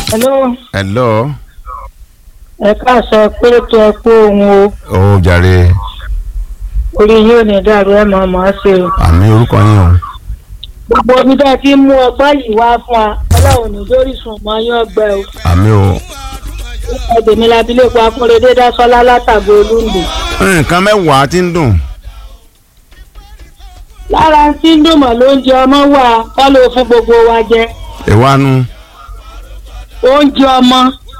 hello hello. ẹ káàsọ pé kí ẹ kú ohun o ó jàre orí yóò ní dàrú ẹ mọ̀ mọ́ ṣe o. àmì orúkọ yín o. gbogbo omi tá a ti ń mú ọgbọ́n yìí wá fún wa ọlọ́run ní lórí sùn mọ́ yín ọgbẹ́ o. àmì o. ẹgbẹ̀mí labilékọ akúnrédé dásọ́lá látàgbé olúndè. nǹkan mẹ́wàá ti ń dùn. lára ń tí ń dùn mọ́ lóúnjẹ ọmọ wà kọ́ ló fún gbogbo wa jẹ. ìwánu oúnjẹ ọmọ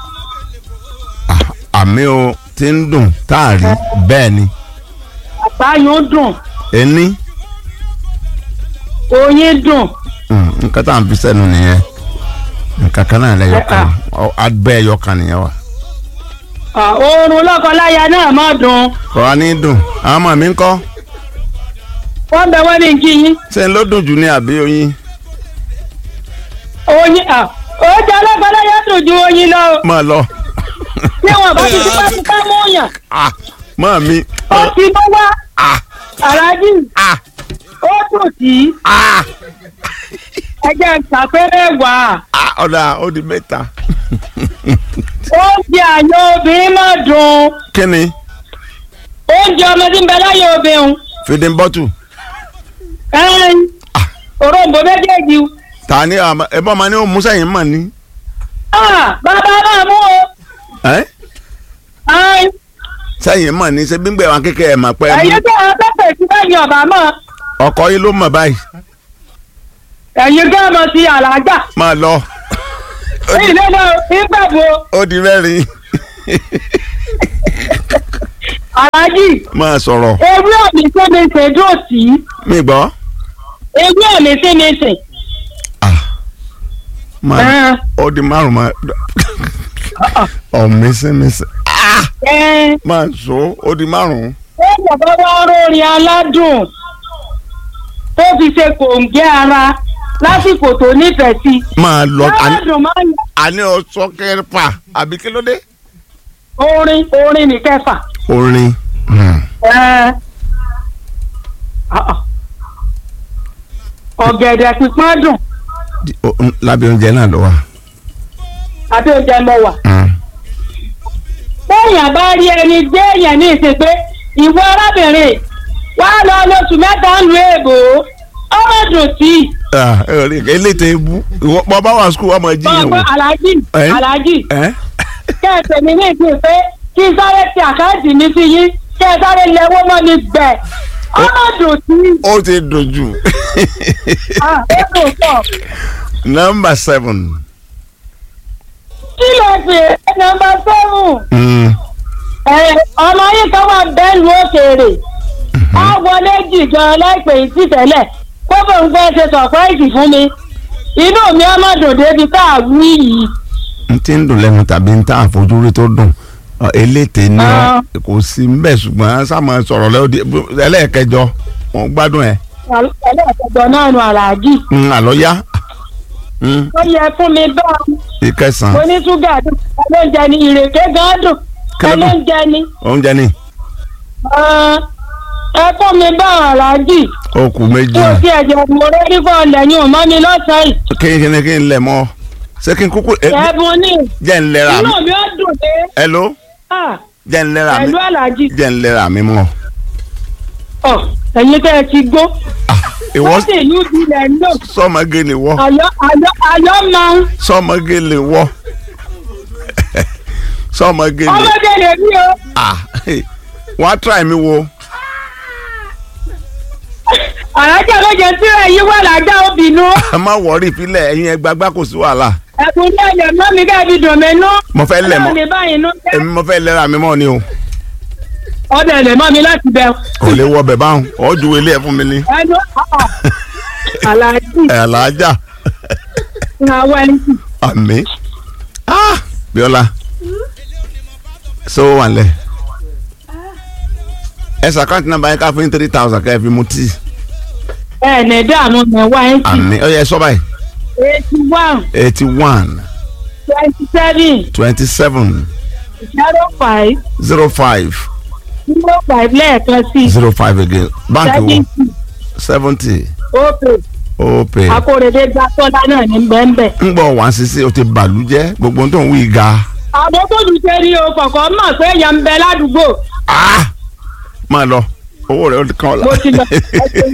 àmì o ti ń dùn táàrí bẹ́ẹ̀ ni. àbáyún dùn ení oyin dùn mm, nǹkan tá à ń fi sẹ́nu nìyẹn nǹkan kan náà lẹ́yọ̀ kan abẹ́ ẹ̀yọ̀ kan nìyẹn wa. Ah, oorun lọ́kọláya náà má dùn kọ́ wa ní dùn àwọn ọmọ mi ń kọ́ wọ́n bẹ wọ́n ní kí yín ṣé ń ló dùn jù ní àbí oyin. oyin ah, oúnjẹ lọ́kọláya dùn ju oyin lọ o. máa lọ. tí wọn bá ti tipa tipa mú yàn Ah, mọ́ mi. ó ti mú wá Ah, aláàjì ah, ó dùn sí ah, ẹjẹ ìsàpẹ́rẹ́ wà ah, ọ̀dà ó di mẹ́ta. oúnjẹ àyàn obìnrin má dùn kí ni oúnjẹ ọmọ tí ń bẹ láyé obìnrin fìdí bọ́tù ẹ̀ẹ́n òrombó méjèèjì ta ni àmọ́- ẹ bọ́ ma ní o musa yìí mọ̀ ni. Ah, bàbá náà mú o ẹ́ ẹ̀ẹ́n sẹ́yìn mọ̀ ní ṣe gbígbẹ́ wa kékeré ẹ̀ mà pẹ́ mú ẹ̀yin tó àwọn tẹ́tẹ̀ sí bẹ́yìn ọ̀bà mọ́ ọkọ yìí ló mọ̀ báyìí ẹ̀yin tó ọmọ sí àlàájá máa lọ èyí lẹ́nu ìgbàgbọ́ ó di rẹ́rìn aláàjì máa sọ̀rọ̀ ewé ọ̀mí sí mi ṣe dùn sí mi gbọ́ ewé ọ̀mí sí mi ṣe. máa ẹ̀ẹ́n ó di márùn máa ọ̀mísímísí ẹ̀ẹ́n máa so ó di márùn ó bàbá wa rórin aládùn tó fi ṣe kòǹgẹ́ ara lásìkò tó nífẹ̀ẹ́ sí. máa lọ àní- aládùn máa ń àní ọsọ kẹfà àbí kí ló dé. orin orin ní kẹfà. orin hmm, Ẹ́. Ah, ah. ọ̀gẹ̀dẹ̀ pípọ́n dùn di- o- n- lábẹ́ oúnjẹ náà lọ wa. àti oúnjẹ mọ wà. Hmm. téèyàn bá rí ẹni gbé èèyàn ní ìsìn pé ìwọ arábìnrin wà lọ lóṣù mẹ́ta ń lu èèbò ọmọ dùn sí i. Ah, ẹ rí eléte ibú ìwọ bọ́ bá wà skul ọmọ jí yẹn bọ́ọ̀ wò. aláàjì Ẹ́? aláàjì ẹ kẹ́ẹ̀sì mi ní ìsìn pé kí n sáré ti àkáǹtì mi sí yín kẹ́ ẹ sáré lẹ́wọ́ mọ́ mi gbẹ̀ ọmọ dùn sí i. ó ti dùn jù. Ah, ó dùn pọ̀. number seven. kí ló fi nọ́mbà sẹ́wọ̀n. Hmm. Ẹ, ọmọ yìí kan wà bẹ́ẹ̀lù òkèèrè á wọlé jì gan láìpẹ́ yìí sí tẹ́lẹ̀ kó bò ń fẹ́ ṣe sọ̀práìsì fún mi inú mi á má dùn débi tá a wí yìí n ti ń dùn lẹ́nu tàbí n tá àfojúrí tó dùn Ọ, eléte ni ọ Ah. kò sí mbẹ ṣùgbọ́n sáàmù sọ̀rọ̀ lẹ́wọ̀dì ẹlẹ́ẹ̀kẹjọ wọn gbádùn ẹ̀ ẹlẹ́ẹ̀kẹjọ náà nu àràjì ń àlọ́yá ń ó yẹ fún mi bá ìkẹsàn mo ní ṣúgà dùn ẹlóúnjẹ ni ìrèké gan dùn Kí ló dùn? ẹlóúnjẹ ni oúnjẹ ni Ah, ẹ fún mi bá àràjì okù méjì tí o ti ẹ̀jẹ̀ mo rẹ́ nígbà lẹ́yìn ò mọ́ mi lọ́sàn-án yìí kí kí ni kí n lẹ̀ mọ́ ṣé kí n kúkú ẹ, ẹ̀bùn ní jẹ́ ń lẹ́ra mi inú mi ó dùn dé hello Ah, jẹ́ ń lẹ́ra mi pẹ̀lú àlàjì. jẹ́ ń lẹ́ra mi mọ́ ọ ẹ̀yin tẹ́ ẹ ti gbó ìwọ wọ́n sì ìlú ìbílẹ̀ ń lò sọmọge ni wọ àyọ́ àyọ́ àyọ́ máa ń sọmọge lè wọ sọmọge lè ọmọdé lè rí o ah wọ́n á try mi wo àrájà méje tí ẹ yí wà lájà obìnrin ẹ má wọrí ìpínlẹ̀ ẹ̀yin ẹgbàgbá kò sí wàhálà ẹkùn ní ẹ̀yẹ̀ mọ́ mi ká fi dùn mí nú mo fẹ́ lẹ̀ mọ́ ọlọ́run ní báyìí nú jẹ́ èmi mo fẹ́ lẹ́ra mi mọ́ ni o ọbẹ̀ lè mọ́ mi láti bẹ̀ kò lè wọ bẹ̀ báwọn ọ̀ ju ilé ẹ̀ fún mi ni ẹnu ọ̀ àlàjì ẹ̀ alájà àwọn ẹni tí àmì ah bíọ́lá so wà lẹ̀ ẹ sàkáǹtì nàmbà yẹn ká fún three thousand kẹ́ ẹ fi mu tíì ẹ̀ ní dààmú mẹ́wàá ẹ̀ sì àmì ó yẹ sọ báyìí eighty one eighty one twenty seven twenty seven zero five zero five zero five lẹ́ẹ̀kan sí zero five again báńkì wo seventy seventy opay ó pè é akóredé gba tọ́lá náà ní bẹ́ẹ̀nbẹ́ẹ̀. ń gbọ́ wá sísí o ti bàlújẹ́ gbogbo ohun tó ń wí ga àbọ̀ tó dùn ṣe ni o kọ̀kọ́ mọ̀ pé èèyàn ń bẹ ládùúgbò Ah! máa lọ owó rẹ̀ ó kàn ọ́ la mo ti lọ ẹ ṣeun.